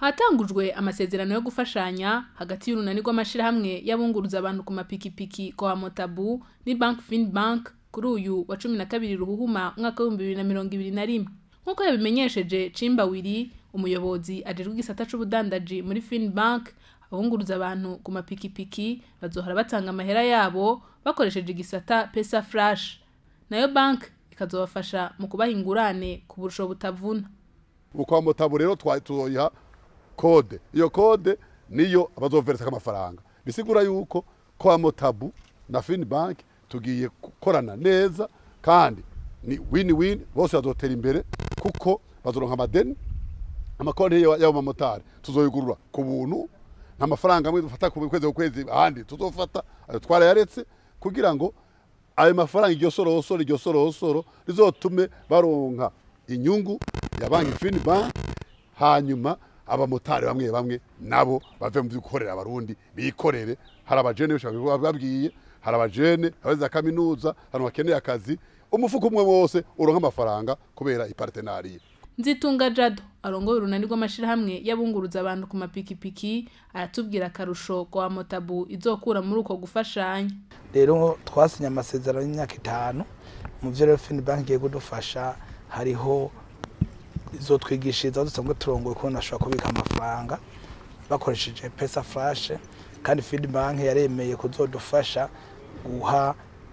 hatangujwe amasezerano yo gufashanya hagati y'urunani rw'amashirahamwe y'abunguruza abantu ku mapikipiki kwa motabu ni bank fin bank kuri uyu wa cumi na kabiri ruhuhuma umwaka w'ibihumbi bibiri na mirongo ibiri na rimwe nk'uko yabimenyesheje cimba wiri umuyobozi ajejwe igisata c'ubudandaji muri fin bank abunguruza abantu ku mapikipiki bazohora batanga amahera yabo bakoresheje igisata pesa flash nayo bank ikazobafasha mu kubaha ingurane ku burusho butavuna ubu kwa motabu rero tuzoyiha kode iyo kode niyo abazoveresa amafaranga bisigura yuko kwa motabu na fin bank tugiye gukorana neza kandi ni win win bose bazotera imbere kuko bazoronka amadeni amakonti y'abo mamotari tuzoyigurura ku buntu nta mafaranga amwe dufata ku kwezi ku kwezi ahandi tuzofata ayo twarayaretse kugira ngo ayo mafaranga iryo sorosoro iryo sorosoro rizotume baronka inyungu ya banki fini banki hanyuma abamotari bamwe bamwe nabo bave mu gukorera abarundi bikorere hari abajene bishobora babwiye hari abajene abeze za kaminuza abantu bakeneye akazi umufuko umwe wose uronka amafaranga kubera ipartenariye nzitunga jado arongoye urunani rw'amashirahamwe y'abunguruza abantu ku mapikipiki aratubwira akarusho kwa motabu izokura muri uko gufashanya rero twasinye amasezerano y'imyaka itanu mu byo rero fini banki igiye kudufasha hariho izo twigishiriza dusanzwe turongoye kubona ashobora kubika amafaranga bakoresheje pesa flashe kandi fini banki yaremeye kuzodufasha guha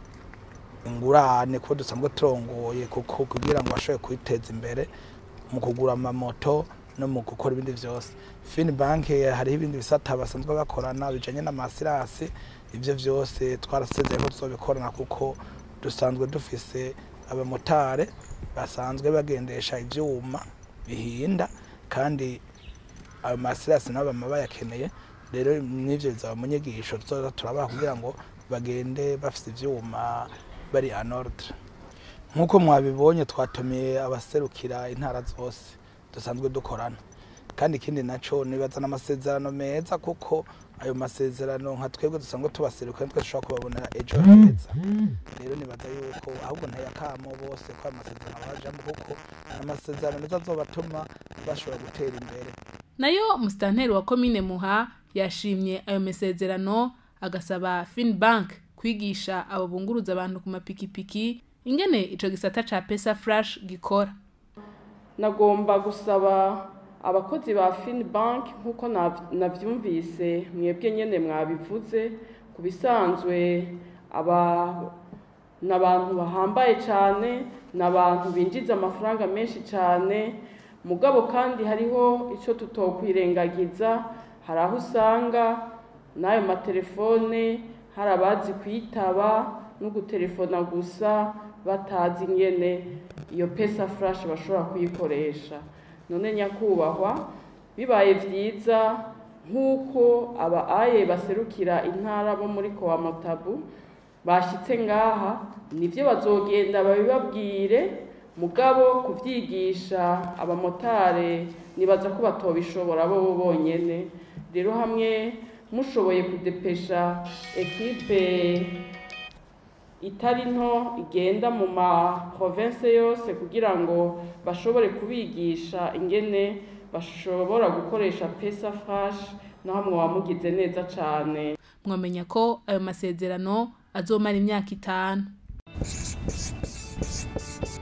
ingurane kuko dusanzwe turongoye kuko kugira ngo bashobore kwiteza imbere mu kugura amamoto no mu gukora ibindi byose fini banki hariho ibindi bisata basanzwe bakorana bijanye n'amasirasi ibyo byose twarasezeye ko tuzobikorana kuko dusanzwe dufise abamotare basanzwe bagendesha ivyuma bihinda kandi ayo masirasi nabo bama bayakeneye rero n'ivyo bizaba mu nyigisho tuzoza turabaha kugira ngo bagende bafise ivyuma bari en ordre nk'uko mwabibonye twatumiye abaserukira intara zose dusanzwe dukorana kandi ikindi naco nibaza n'amasezerano meza kuko ayo masezerano nka twebwe dusanzwe tubaserukira twese dushobora kubabonera ejo heza rero nibaza yuko ahubwo ntayakamo bose ko ayo masezerano bajamo kuko amasezerano meza azobatuma bashobora gutera imbere nayo musitanteri wa komine muha yashimye ayo masezerano agasaba finbank kwigisha abo bunguruza abantu ku mapikipiki ingene ico gisata ca pesa flash gikora nagomba gusaba abakozi ba Finbank nkuko navyumvise mwebwe nyene mwabivuze ku bisanzwe aba n'abantu bahambaye cyane n'abantu binjiza amafaranga menshi cyane mugabo kandi hariho icyo tutokwirengagiza hari aho usanga n'ayo matelefone hari abazi kwitaba no gutelefona gusa batazi ingene iyo pesa flash bashobora kuyikoresha none nyakubahwa bibaye byiza nk'uko aba aye baserukira intara bo muri kowa motabu bashyitse ngaha nibyo bazogenda babibabwire mugabo kubyigisha abamotari nibaza ko batobishobora bo bonyine rero hamwe mushoboye kudepesha ekipe itari nto igenda mu ma province yose kugira ngo bashobore kubigisha ingene bashobora gukoresha pesa flash naho mwaba mugize neza cyane mwamenya ko ayo masezerano azomara imyaka itanu